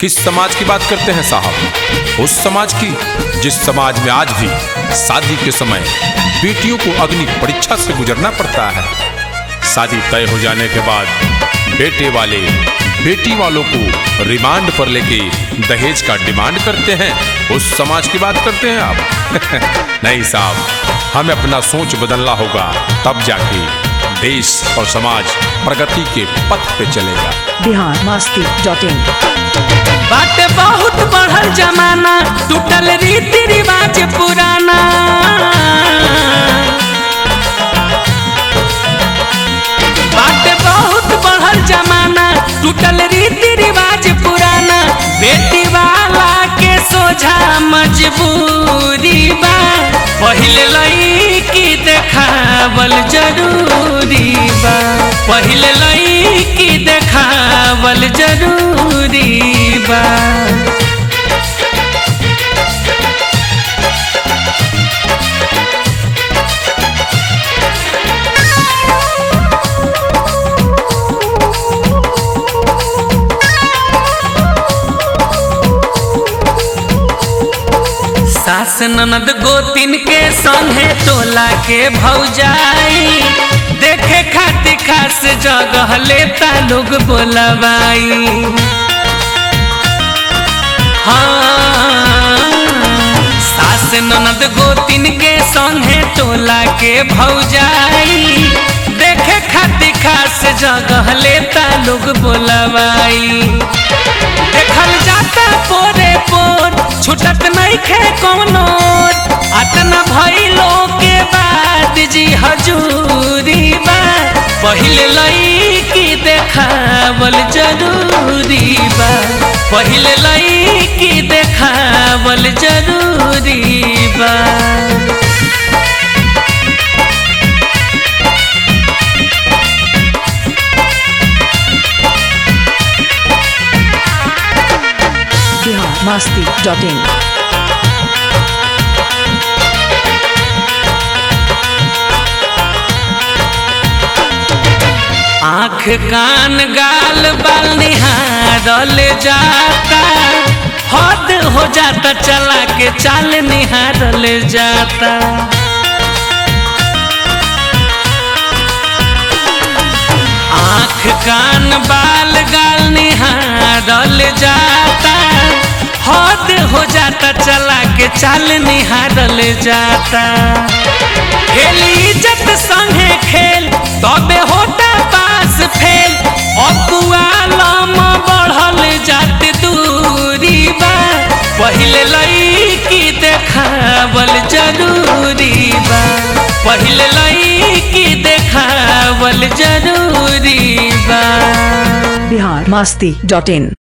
किस समाज की बात करते हैं साहब उस समाज की जिस समाज में आज भी शादी के समय बेटियों को अग्नि परीक्षा से गुजरना पड़ता है शादी तय हो जाने के बाद बेटे वाले बेटी वालों को रिमांड पर लेके दहेज का डिमांड करते हैं उस समाज की बात करते हैं आप नहीं साहब हमें अपना सोच बदलना होगा तब जाके देश और समाज प्रगति के पथ पे चलेगा बिहार मस्ती डॉट इन बात बहुत बढ़ल जमाना टूटल रीति रिवाज पुराना बात बहुत बढ़ल जमाना टूटल रीति रिवाज पुराना बेटी वाला के सोझा मजबूरी बा पहिले लईकी देखावल जरूरी बा पहिले लईकी देखावल जरूरी बा सास ननद गोतिन के संगे टोला के भौजाई देखे खातिर खास जगह लेता लोग बोलवाई हाँ सास ननद गोतिन के संगे टोला के भौजाई देखे खातिर खास जगह लेता लोग बोलवाई देखल जाता पोरे पोर छुटत नहीं खे कौनो अतना भइलो के बाद जी हजूरी बा पहिले लईकी देखावल जरूरी बा पहिले लईकी देखावल जरूरी बा बिहार मस्ती डॉट इन आँख कान गाल बाल निहारल जाता हद हो जाता चला के चाल निहारल जाता आँख कान बाल गाल निहारल जाता हद हो जाता चला के चाल निहारल जाता खेल इज्जत संगे खेल तबे होता पास फेल अकुआलम बढ़ल जात दूरी बा पहिले लईकी देखावल जरूरी बा पहिले लईकी देखावल जरूरी बा बिहार मस्ती डॉट इन